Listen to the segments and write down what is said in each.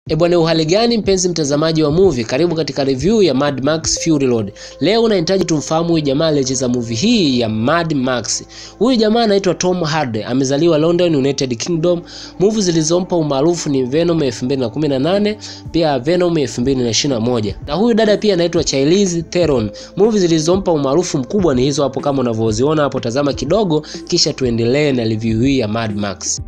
E bwana, uhali gani mpenzi mtazamaji wa movie, karibu katika review ya Mad Max Fury Road. Leo nahitaji tumfahamu huyu jamaa aliyecheza movie hii ya Mad Max. Huyu jamaa anaitwa Tom Hardy, amezaliwa London, United Kingdom. Movie zilizompa umaarufu ni Venom 2018, pia Venom 2021. Na huyu dada pia anaitwa Charlize Theron. Movie zilizompa umaarufu mkubwa ni hizo hapo kama unavyoziona hapo, tazama kidogo kisha tuendelee na review hii ya Mad Max.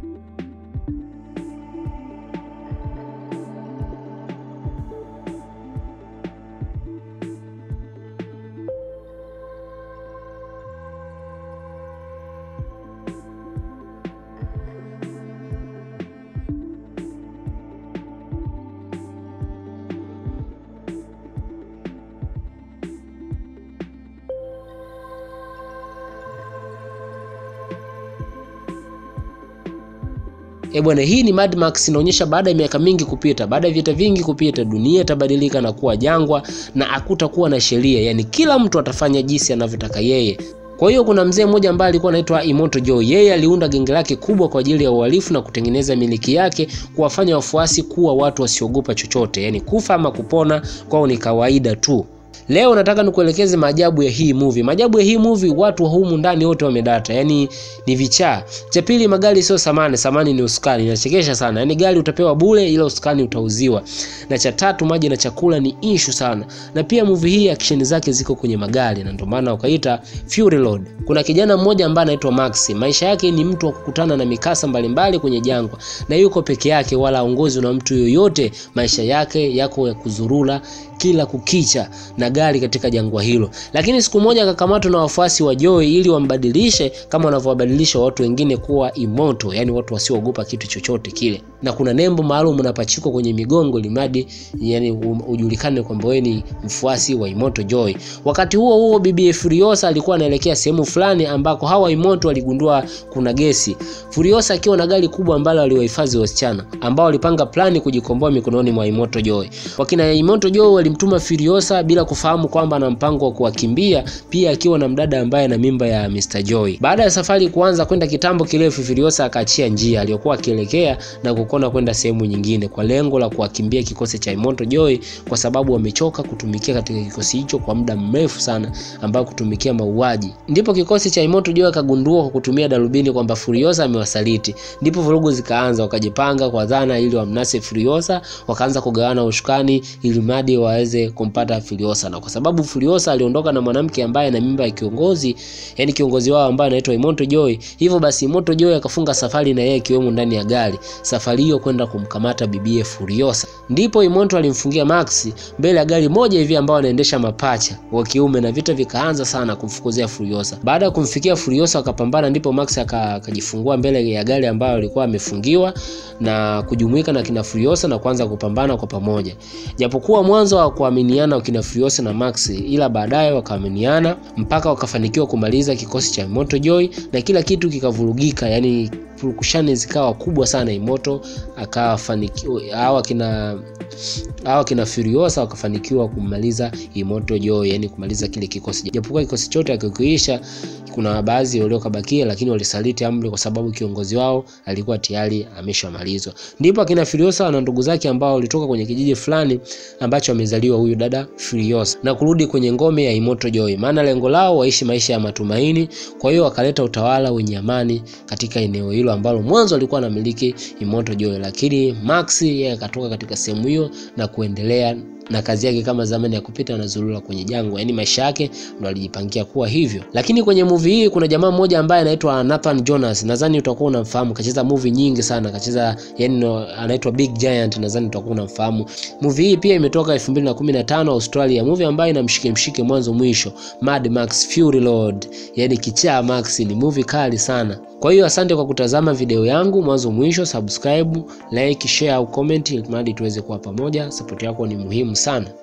E bwana, hii ni Mad Max inaonyesha baada ya miaka mingi kupita, baada ya vita vingi kupita, dunia itabadilika na kuwa jangwa na hakutakuwa na sheria, yaani kila mtu atafanya jinsi anavyotaka yeye. Kwa hiyo kuna mzee mmoja ambaye alikuwa anaitwa Immortal Joe. Yeye aliunda genge lake kubwa kwa ajili ya uhalifu na kutengeneza miliki yake, kuwafanya wafuasi kuwa watu wasiogopa chochote, yaani kufa ama kupona kwao ni kawaida tu. Leo nataka nikuelekeze maajabu ya hii movie. Maajabu ya hii movie, watu wa humu ndani wote wamedata, yaani ni vichaa. Cha pili, magari sio samani, samani ni usukani. Inachekesha sana, yaani gari utapewa bure, ila usukani utauziwa. Na cha tatu, maji na chakula ni issue sana, na pia movie hii action zake ziko kwenye magari, na ndio maana wakaita Fury Road. Kuna kijana mmoja ambaye anaitwa Max, maisha yake ni mtu wa kukutana na mikasa mbalimbali kwenye jangwa, na yuko peke yake, wala aongozwi na mtu yoyote. Maisha yake yako ya kuzurura kila kukicha na gari katika jangwa hilo, lakini siku moja akakamatwa na wafuasi wa Joy ili wambadilishe kama wanavyowabadilisha watu wengine kuwa immortal, yani watu wasioogopa kitu chochote kile, na kuna nembo maalum unapachikwa kwenye migongo limadi, yani ujulikane kwamba wewe ni mfuasi wa Immortal Joy. Wakati huo huo, bibi Furiosa alikuwa anaelekea sehemu fulani ambako hawa immortal waligundua kuna gesi. Furiosa akiwa na gari kubwa ambalo aliwahifadhi wasichana ambao walipanga plani kujikomboa mikononi mwa Immortal Joy. Wakina Immortal Joy walimtuma Furiosa bila kufahamu kwamba ana mpango wa kuwakimbia, pia akiwa na mdada ambaye ana mimba ya Mr. Joy. Baada ya safari kuanza kwenda kitambo kirefu, Furiosa akaachia njia aliyokuwa akielekea na kukona kwenda sehemu nyingine kwa lengo la kuwakimbia kikosi cha Immortal Joy, kwa sababu wamechoka kutumikia katika kikosi hicho kwa muda mrefu sana, ambao kutumikia mauaji. Ndipo kikosi cha Immortal Joy akagundua kwa kutumia darubini kwamba Furiosa amewasaliti. Ndipo vurugu zikaanza, wakajipanga kwa dhana ili wamnase Furiosa, wakaanza kugawana ushukani ili mradi waweze kumpata Furiosa, na kwa sababu Furiosa aliondoka na mwanamke ambaye ana mimba ya kiongozi, yani kiongozi wao ambaye anaitwa Immortal Joy, hivyo basi Immortal Joy akafunga safari na yeye akiwemo ndani ya gari, safari hiyo kwenda kumkamata bibie Furiosa. Ndipo Immortal alimfungia Max mbele ya gari moja hivi ambao anaendesha mapacha wa kiume, na vita vikaanza sana kumfukuzia Furiosa. Baada ya kumfikia Furiosa wakapambana, ndipo Max akajifungua mbele ya gari ambayo alikuwa amefungiwa na kujumuika na kina Furiosa na kuanza kupambana kwa pamoja, japokuwa mwanzo wa kuaminiana wakina Furiosa na Max, ila baadaye wakaaminiana mpaka wakafanikiwa kumaliza kikosi cha Immortal Joy na kila kitu kikavurugika, yani purukushani zikawa kubwa sana. Immortal akafanikiwa, hawa kina hawa kina Furiosa wakafanikiwa kumaliza Immortal Joy, yani kumaliza kile kikosi, japokuwa kikosi chote akikiisha, kuna baadhi waliokabakia, lakini walisaliti amri kwa sababu kiongozi wao alikuwa tayari ameshamalizwa. Ndipo akina Furiosa na ndugu zake ambao walitoka kwenye kijiji fulani ambacho amezaliwa huyu dada Furiosa na kurudi kwenye ngome ya Immortal Joy, maana lengo lao waishi maisha ya matumaini. Kwa hiyo wakaleta utawala wenye amani katika eneo hilo ambalo mwanzo alikuwa anamiliki Immortal Joy, lakini Max yeye akatoka katika sehemu hiyo na kuendelea na kazi yake kama zamani ya kupita na zulula kwenye jangwa, yaani maisha yake ndo alijipangia kuwa hivyo. Lakini kwenye movie hii kuna jamaa mmoja ambaye anaitwa Nathan Jonas, nadhani utakuwa unamfahamu, kacheza movie nyingi sana, kacheza yani no, anaitwa Big Giant, nadhani utakuwa unamfahamu. Movie hii pia imetoka 2015 Australia, movie ambayo ina mshike mshike mwanzo mwisho, Mad Max Fury Road, yani kichaa Max, ni movie kali sana. Kwa hiyo asante kwa kutazama video yangu mwanzo mwisho, subscribe, like, share au comment ili tuweze kuwa pamoja. Support yako ni muhimu sana.